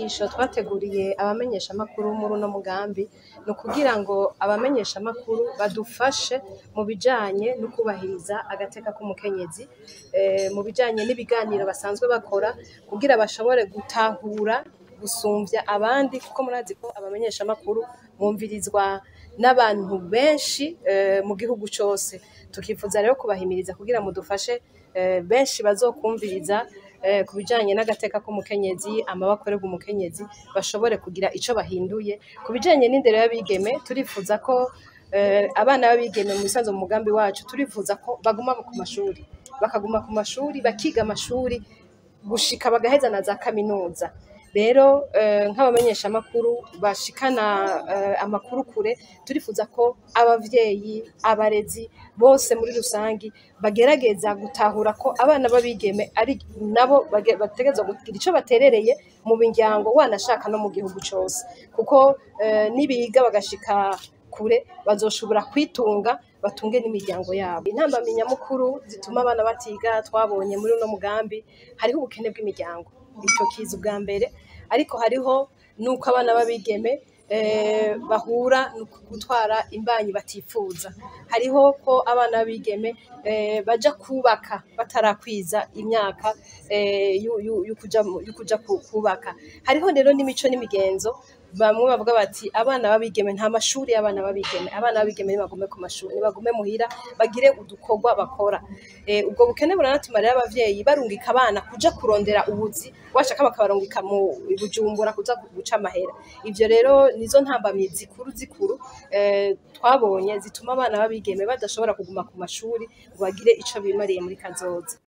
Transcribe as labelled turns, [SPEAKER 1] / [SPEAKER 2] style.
[SPEAKER 1] inyigisho twateguriye abamenyeshamakuru muri uno mugambi ni ukugira ngo abamenyeshamakuru badufashe mu bijanye no kubahiriza agateka k'umukenyezi, mu bijanye n'ibiganiro basanzwe bakora kugira bashobore gutahura gusumvya abandi kuko murazi ko abamenyeshamakuru bumvirizwa n'abantu benshi mu gihugu cose. Tukifuza rero kubahimiriza kugira mudufashe benshi bazokwumviriza ku bijanye n'agateka k'umukenyezi, amabi akorerwa umukenyezi, bashobore kugira ico bahinduye. Ku bijanye n'indero y'abigeme, turifuza ko abana b'abigeme mu bisanzwe mu mugambi wacu, turifuza ko baguma ku mashuri, bakaguma ku mashuri, bakiga amashuri gushika bagaheza na za kaminuza. Rero nk'abamenyeshamakuru bashikana amakuru kure, turifuza ko abavyeyi, abarezi bose muri rusangi bagerageza gutahura ko abana b'abigeme ari nabo bategerezwa kugira ico baterereye mu miryango wanashaka no mu gihugu cose. Kuko nibiga bagashika kure bazoshobora kwitunga batunge n'imiryango yabo. Intambamyi nyamukuru zituma abana batiga twabonye muri uno mugambi, hariho ubukene bw'imiryango. Ico kiza ubwa mbere, ariko hariho n'uko abana b'abigeme bahura no gutwara imbanyi batifuza. Hariho ko abana b'abigeme baja kwubaka batarakwiza imyaka y'ukuja kwubaka. Hariho rero n'imico n'imigenzo, bamwe bavuga bati abana b'abigeme nta mashuri y'abana b'abigeme, abana b'abigeme nibagume ku mashuri, nibagume muhira bagire udukorwa bakora. Ubwo bukene buranatuma rero abavyeyi barungika abana kuja kurondera ubuzi, washaka bakabarungika mu Bujumbura kuza guca amahera. Ivyo rero nizo ntambamyi zikuru zikuru twabonye zituma abana b'abigeme badashobora kuguma ku mashuri ngo bagire ico bimariye muri kazoza.